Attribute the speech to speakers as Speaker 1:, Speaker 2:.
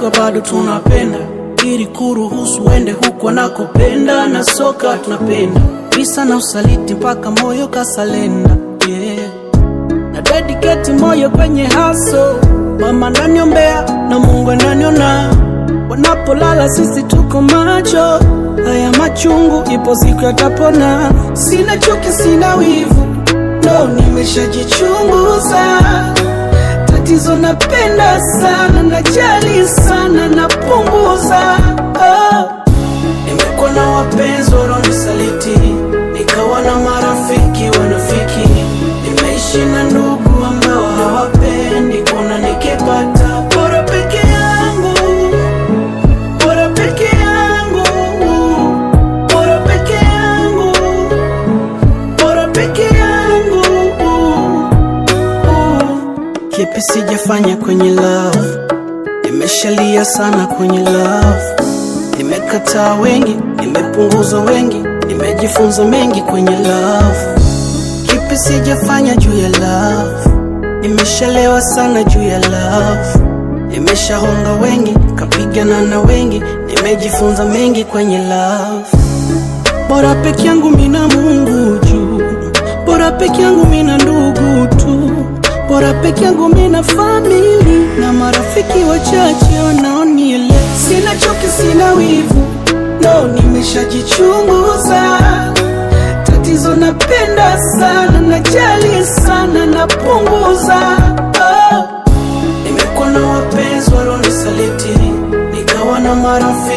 Speaker 1: tuko bado tunapenda ili kuruhusu uende huku anakopenda na soka tunapenda visa na usaliti mpaka moyo kasalenda yeah. na dediketi moyo kwenye haso mama naniombea na mungu ananiona wanapolala sisi tuko macho haya machungu ipo siku yatapona sina chuki sina wivu no nimeshajichunguza tatizo napenda sana najali sana napunguza oh. nimekuwa na wapenzi wanaonisaliti nikawa na marafiki wanafiki nimeishi na ndugu ambao hawapendi kuona nikipata bora peke yangu bora peke yangu bora peke yangu bora peke yangu kipi sijafanya kwenye love nimeshalia sana kwenye love nimekataa wengi nimepunguza wengi nimejifunza mengi kwenye love kipi sijafanya juu ya love nimeshalewa sana juu ya love nimeshahonga wengi kapigana na wengi nimejifunza mengi kwenye love bora peke yangu mina mungu juu bora peke yangu mina ndugu tu bora peke yangu mina famili na marafiki wachache wanaoniele sina chuki sina wivu no nimeshajichunguza tatizo napenda sana najali sana napunguza oh. nimekuwa na wapenzi walionisaliti nikawa na marafiki